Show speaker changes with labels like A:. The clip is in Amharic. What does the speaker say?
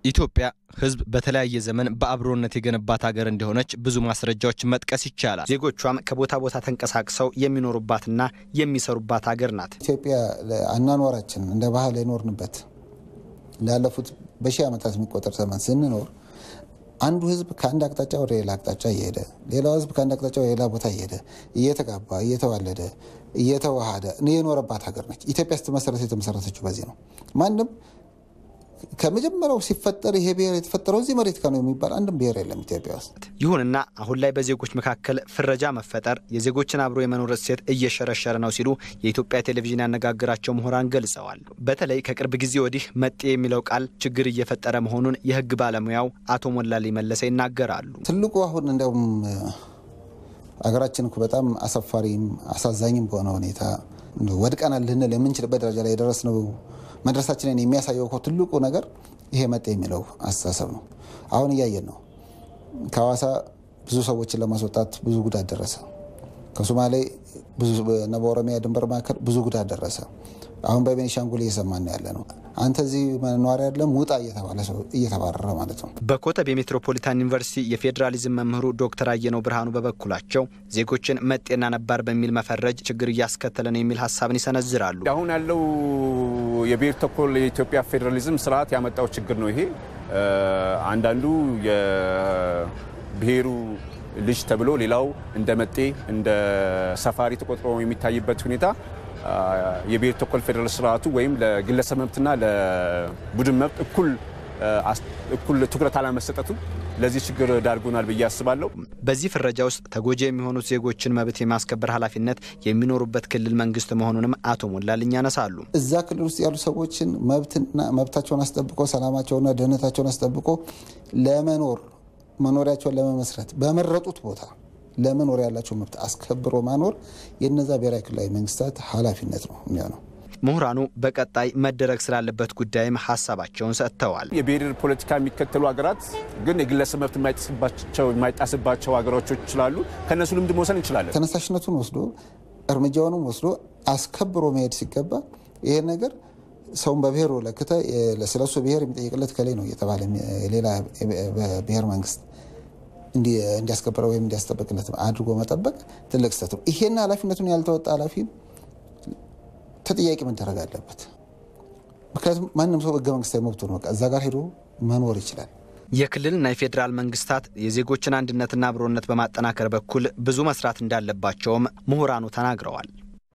A: ኢትዮጵያ ሕዝብ በተለያየ ዘመን በአብሮነት የገነባት ሀገር እንደሆነች ብዙ ማስረጃዎችን መጥቀስ ይቻላል። ዜጎቿም ከቦታ ቦታ ተንቀሳቅሰው የሚኖሩባትና የሚሰሩባት ሀገር ናት።
B: ኢትዮጵያ አኗኗራችን እንደ ባህል የኖርንበት ላለፉት በሺህ ዓመታት የሚቆጠር ዘመን ስንኖር አንዱ ህዝብ ከአንድ አቅጣጫ ወደ ሌላ አቅጣጫ እየሄደ ሌላው ህዝብ ከአንድ አቅጣጫ ወደ ሌላ ቦታ እየሄደ እየተጋባ እየተዋለደ እየተዋሃደ የኖረባት ሀገር ነች። ኢትዮጵያ ስትመሰረት የተመሰረተችው በዚህ ነው። ማንም ከመጀመሪያው ሲፈጠር ይሄ ብሔር የተፈጠረው እዚህ መሬት ነው የሚባል አንድም ብሔር የለም ኢትዮጵያ ውስጥ።
A: ይሁንና አሁን ላይ በዜጎች መካከል ፍረጃ መፈጠር የዜጎችን አብሮ የመኖር እሴት እየሸረሸረ ነው ሲሉ የኢትዮጵያ ቴሌቪዥን ያነጋግራቸው ምሁራን ገልጸዋል። በተለይ ከቅርብ ጊዜ ወዲህ መጤ የሚለው ቃል ችግር እየፈጠረ መሆኑን የህግ ባለሙያው አቶ ሞላሊ መለሰ ይናገራሉ።
B: ትልቁ አሁን እንዲያውም ሀገራችን እኮ በጣም አሳፋሪም አሳዛኝም በሆነ ሁኔታ ወድቀናል ልንል የምንችልበት ደረጃ ላይ የደረስነው መድረሳችንን የሚያሳየው እኮ ትልቁ ነገር ይሄ መጤ የሚለው አስተሳሰብ ነው። አሁን እያየን ነው። ከሐዋሳ ብዙ ሰዎችን ለማስወጣት ብዙ ጉዳት ደረሰ። ከሶማሌ እና በኦሮሚያ ድንበር መካከል ብዙ ጉዳት ደረሰ። አሁን በቤኒሻንጉል እየሰማን ያለ ነው። አንተ እዚህ ነዋሪ አይደለም ውጣ እየተባለ ሰው እየተባረረ ማለት ነው።
A: በኮተቤ ሜትሮፖሊታን ዩኒቨርሲቲ የፌዴራሊዝም መምህሩ ዶክተር አየነው ብርሃኑ በበኩላቸው ዜጎችን መጤና ነባር በሚል መፈረጅ ችግር እያስከተለ ነው የሚል ሀሳብን ይሰነዝራሉ።
C: አሁን ያለው የብሔር ተኮር የኢትዮጵያ ፌዴራሊዝም ስርዓት ያመጣው ችግር ነው ይሄ። አንዳንዱ የብሔሩ ልጅ ተብሎ ሌላው እንደ መጤ እንደ ሰፋሪ ተቆጥሮ የሚታይበት ሁኔታ የብሔር ተኮር ፌዴራል ስርዓቱ ወይም ለግለሰብ መብትና ለቡድን መብት እኩል እኩል ትኩረት አለመሰጠቱ ለዚህ ችግር ዳርጎናል ብዬ አስባለሁ።
A: በዚህ ፍረጃ ውስጥ ተጎጂ የሚሆኑት ዜጎችን መብት የማስከበር ኃላፊነት የሚኖሩበት ክልል መንግስት መሆኑንም አቶ ሞላልኝ ያነሳሉ።
B: እዛ ክልል ውስጥ ያሉ ሰዎችን መብትና መብታቸውን አስጠብቆ ሰላማቸውና ደህንነታቸውን አስጠብቆ ለመኖር መኖሪያቸውን ለመመስረት በመረጡት ቦታ ለመኖር ያላቸው መብት አስከብሮ ማኖር የነዛ ብሔራዊ ክልላዊ መንግስታት ኃላፊነት ነው የሚሆነው።
A: ምሁራኑ በቀጣይ መደረግ ስላለበት ጉዳይም ሀሳባቸውን ሰጥተዋል።
C: የብሔር ፖለቲካ የሚከተሉ ሀገራት ግን የግለሰብ መብት የማይጣስባቸው ሀገሮች ስላሉ ከእነሱ ልምድ መውሰድ እንችላለን።
B: ተነሳሽነቱን ወስዶ እርምጃውንም ወስዶ አስከብሮ መሄድ ሲገባ ይሄ ነገር ሰውን በብሔሩ ለክተ ስለሱ ብሔር የሚጠይቅለት ከላይ ነው እየተባለ ሌላ ብሔር መንግስት እንዲያስከብረ ወይም እንዲያስጠበቅለት አድርጎ መጠበቅ ትልቅ ስህተት ነው። ይሄን ኃላፊነቱን ያልተወጣ ኃላፊ ተጠያቂ መደረግ አለበት። ምክንያቱም ማንም ሰው ህገ መንግስታዊ መብቱ ነው፣ እዛ ጋር ሄዶ መኖር ይችላል።
A: የክልልና የፌዴራል መንግስታት የዜጎችን አንድነትና አብሮነት በማጠናከር በኩል ብዙ መስራት እንዳለባቸውም ምሁራኑ ተናግረዋል።